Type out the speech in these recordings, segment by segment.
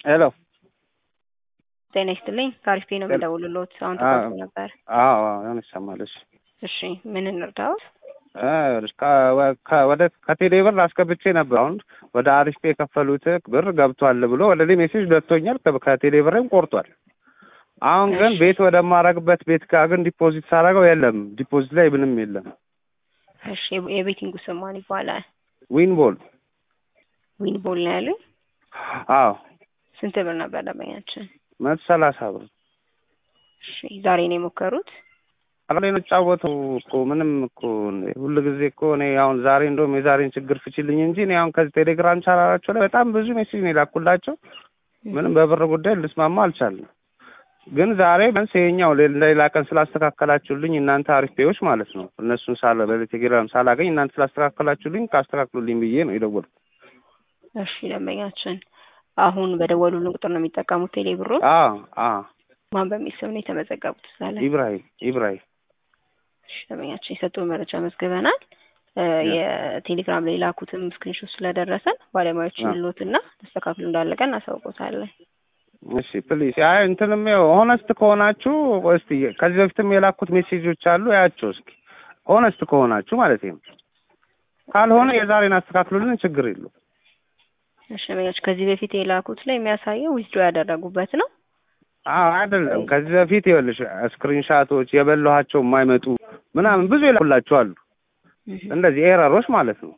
ሄሎ ጤና ይስጥልኝ። ከአሪፍ ነው የምደውልልዎት። አሁን ተቋርጦ ነበር። አዎ አሁን ይሰማል። እሺ እሺ ምን እንርዳዎት? ወደ ከቴሌ ብር አስገብቼ ነበር። አሁን ወደ አሪፍ ፔ የከፈሉት ብር ገብቷል ብሎ ወደ እኔ ሜሴጅ ደርሶኛል። ከቴሌ ብርም ቆርጧል። አሁን ግን ቤት ወደማረግበት ቤት ጋር ግን ዲፖዚት ሳረገው የለም። ዲፖዚት ላይ ምንም የለም። እሺ የቤቲንጉ ስም ማን ይባላል? ዊንቦል ዊን ቦል ነው ያሉኝ። አዎ ስንት ብር ነበር ደንበኛችን? መቶ ሰላሳ ብር እሺ ዛሬ ነው የሞከሩት? አላይ ነው ጫወተው እኮ ምንም እኮ ሁሉ ጊዜ እኮ እኔ አሁን ዛሬ እንደውም የዛሬን ችግር ፍችልኝ እንጂ እኔ አሁን ከዚህ ቴሌግራም ቻናላቸው ላይ በጣም ብዙ ሜሴጅ ነው የላኩላቸው። ምንም በብር ጉዳይ ልስማማ አልቻልንም። ግን ዛሬ ቢያንስ ይኸኛው ሌላ ቀን ስላስተካከላችሁልኝ እናንተ አሪፍ ፔዎች ማለት ነው እነሱን ሳለ በቴሌግራም ሳላገኝ እናንተ ስላስተካከላችሁልኝ ካስተካክሉልኝ ብዬ ነው የደወልኩት። እሺ ደንበኛችን አሁን በደወሉልን ቁጥር ነው የሚጠቀሙት ቴሌ ብሩ? አዎ አዎ። ማን በሚል ስም ነው የተመዘገቡት? እዛ ላይ ኢብራሂም ኢብራሂም። እሺ ደንበኛችን የሰጡን መረጃ መዝግበናል። የቴሌግራም ላይ ላኩትም ስክሪንሾት ስለደረሰን ባለሙያዎች ይሉትና ተስተካክሎ እንዳለቀ እናሳውቆታለን። እሺ ፕሊዝ። አይ እንትንም ያው ሆነስት ከሆናችሁ እስቲ ከዚህ በፊትም የላኩት ሜሴጆች አሉ ያቸው እስኪ ሆነስት ከሆናችሁ ማለት ነው። ካልሆነ የዛሬን አስተካክሉልን፣ ችግር የለውም። እሺ ደንበኛችን ከዚህ በፊት የላኩት ላይ የሚያሳየው ዊዝድሮ ያደረጉበት ነው። አዎ አይደለም። ከዚህ በፊት ይኸውልሽ ስክሪንሻቶች የበላኋቸው የማይመጡ ምናምን ብዙ የላኩላችሁ አሉ። እንደዚህ ኤረሮች ማለት ነው።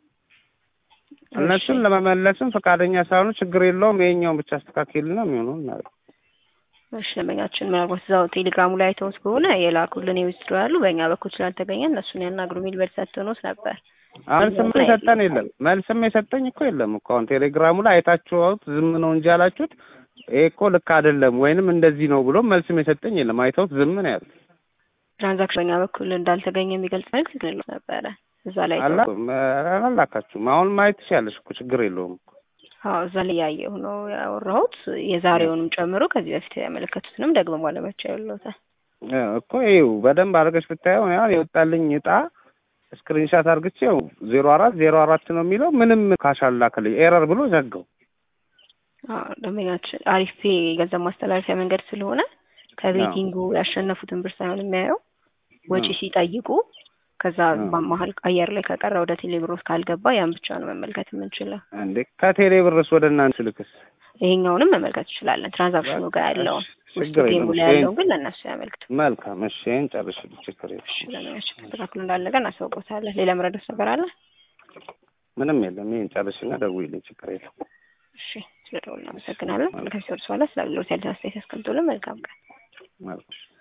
እነሱን ለመመለስም ፈቃደኛ ሳይሆኑ ችግር የለውም ይሄኛውን ብቻ አስተካክልና የሚሆነው እናደርግ። እሺ ደንበኛችን ምናልባት እዛው ቴሌግራሙ ላይ አይተውት ከሆነ የላኩልን የዊዝድሮ ያሉ በእኛ በኩል ስላልተገኘ እነሱን ያናግሩ የሚል መልስ ሰጥተውት ነበር። መልስም የሰጠን የለም። መልስም የሰጠኝ እኮ የለም እኮ አሁን ቴሌግራሙ ላይ አይታችሁት ዝም ነው እንጂ ያላችሁት ይሄ እኮ ልክ አይደለም ወይንም እንደዚህ ነው ብሎ መልስም የሰጠኝ የለም። አይተውት ዝም ነው ያሉት። ትራንዛክሽን በእኛ በኩል እንዳልተገኘ የሚገልጽ መልስ ግን ነበረ እዛ ላይ አላካችሁም። አሁን ማየት ትችያለሽ እኮ ችግር የለውም እኮ። አዎ እዛ ላይ ያየሁ ነው ያወራሁት። የዛሬውንም ጨምሮ ከዚህ በፊት ያመለከቱትንም ደግሞ ባለመቻ ያለውታል እኮ ይኸው በደንብ አድርገሽ ብታየው ያው የወጣልኝ እጣ ስክሪንሻት አድርግቼው ዜሮ አራት ዜሮ አራት ነው የሚለው ምንም ካሽ አላከልኝ ኤረር ብሎ ዘጋው። ደንበኛችን አሪፍ ፔ የገንዘብ ማስተላለፊያ መንገድ ስለሆነ ከቤቲንጉ ያሸነፉትን ብር ሳይሆን የሚያየው ወጪ ሲጠይቁ ከዛ በመሀል አየር ላይ ከቀረ ወደ ቴሌ ብሮስ ካልገባ ያን ብቻ ነው መመልከት የምንችለው። እንዴ ከቴሌ ብርስ ወደ እናንተ ልክስ ይሄኛውንም መመልከት እንችላለን። ትራንዛክሽኑ ጋር ያለውን ውስጡ ጌሙ ላይ ያለውን ግን ለእነሱ ያመልክቱ። መልካም እሺ፣ ይሄን ጨርሽልኝ፣ ችግር የለም። እሺ ለምናችን ተስተካክሎ እንዳለቀ እናሳውቆታለን። ሌላ መረዳት ነገር አለ? ምንም የለም። ይሄን ጨርሽና ደውይልኝ፣ ችግር የለም። እሺ ስለደውል እናመሰግናለን። ከዚህ ወርስ በኋላ ስለ አገልግሎት ያለ አስተያየት ያስቀምጡልን። መልካም ቀን። መልካም